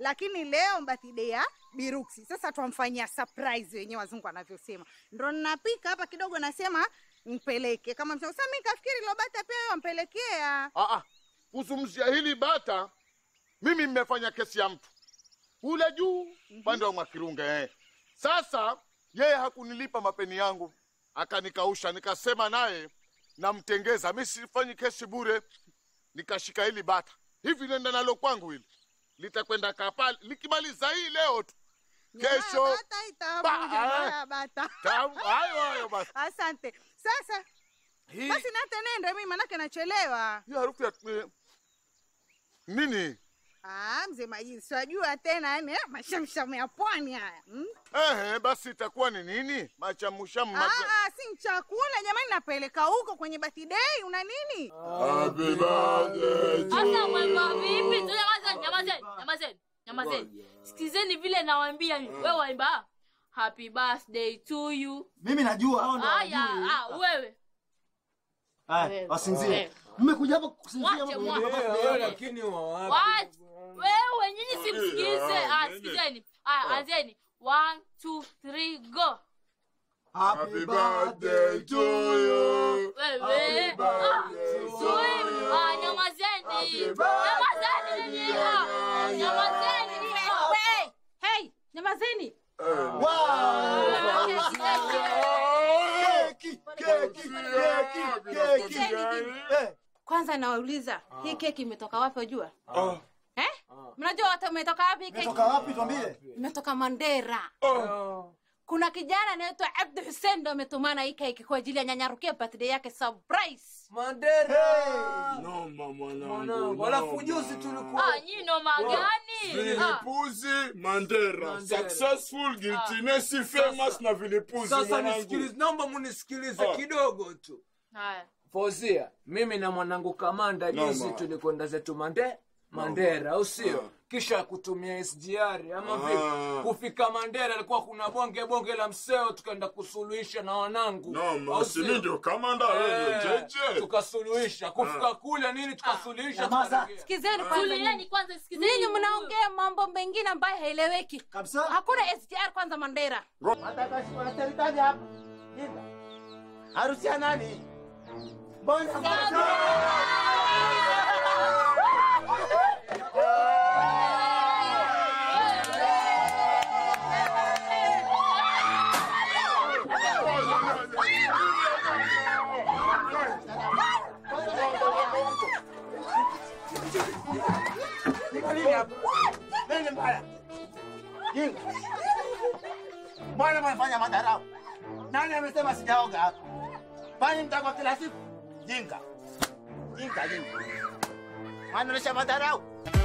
lakini leo birthday ya Biruksi. Sasa twamfanyia surprise wenyewe wazungu wanavyosema. Ndo ninapika hapa kidogo, nasema mpeleke kama msema. Sasa mimi kafikiri ile bata pia wewe wampelekea. Ah, ah. Kuzungumzia hili bata, mimi mmefanya kesi ya mtu kule juu upande wa Mwakirunge eh. Sasa yeye hakunilipa mapeni yangu, akanikausha, nikasema naye namtengeza. Mi sifanyi kesi bure, nikashika hili bata hivi, nenda nalo kwangu hili litakwenda kapali, likimaliza hii leo tu kesho Nyama ya bata itamu, Ba- nyama ya bata. tamu. Hayo hayo basi. Asante. Sasa Hii basi nate nende mimi manake nachelewa. hii harufu ya eh, nini? Ah, mzee Majini, siwajua tena yani eh, mashamshamu ya pwani haya. Mm? Ehe, basi itakuwa ni nini? Machamushamu Ah, macha... ah, si chakula jamani, napeleka huko kwenye birthday. Una nini? Happy birthday to Sasa mwemba vipi? Tu nyamazeni, nyamazeni, nyamazeni, nyamazeni. Sikizeni vile nawaambia mimi. Wewe waimba happy birthday to you. Mimi najua hao ndio Haya, wajui. ah, wewe. Haya, wasinzie. Eh. Mmekuja hapa kusinzia Mwache, ama mwache. kuja hapa Eh, kuja? lakini wa wapi? What? Wewe nyinyi simsikize. Ah, sikizeni. Ah, anzeni. One, two, three, go. Happy birthday to you. Wewe. Ah, sui. Ah, nyamazeni. Nyamazeni nyinyi. Ah, Nyamazeni. Ah. Hey, hey, nyamazeni. Keki, keki, keki, keki. Eh, Kwanza nawauliza hii keki imetoka wapi wajua? Eh? Mnajua watu umetoka wapi hii keki? Imetoka wapi tuambie? Imetoka Mandera. Kuna kijana anaitwa Abdu Hussein ndo ametumana hii keki kwa ajili ya nyanyarukia birthday yake surprise. Mandera. Noma mwanangu. Mwanangu, alafu juzi tulikuwa Ah, nyinyi noma gani? Ah. Vilipuzi Mandera. Mandera. Successful, guiltiness, famous na vilipuzi sasa mwanangu. nisikilize, naomba munisikilize Ah. kidogo tu. Haya. Fozia, mimi na mwanangu Kamanda juzi Noma. tulikwenda zetu Mande Mandera, au sio? Kisha kutumia SGR ama vipi? Ah. Kufika Mandera alikuwa kuna bonge bonge la mseo, tukaenda kusuluhisha na wanangu, Noma, au si sio? mimi ndio kamanda wewe Eh, jeje. tukasuluhisha kufika kule nini tukasuluhisha Nyamaza. tukarejea. Sikizeni kwanza. Tulieni nyinyi. kwanza sikizeni. Ninyi mnaongea mambo mengine ambayo haieleweki. Kabisa. Hakuna SGR kwanza Mandera. Watakashi wanaserikali hapa. Linda. Harusi ya nani? Mbona Niko nini hapa? Nini mbaya? Jinga. Mbona mnafanya madharau? Nani amesema sijaoga hapa? Kwani mtakwa kila siku? Jinga. Jinga jinga. Mwanaonesha madharau.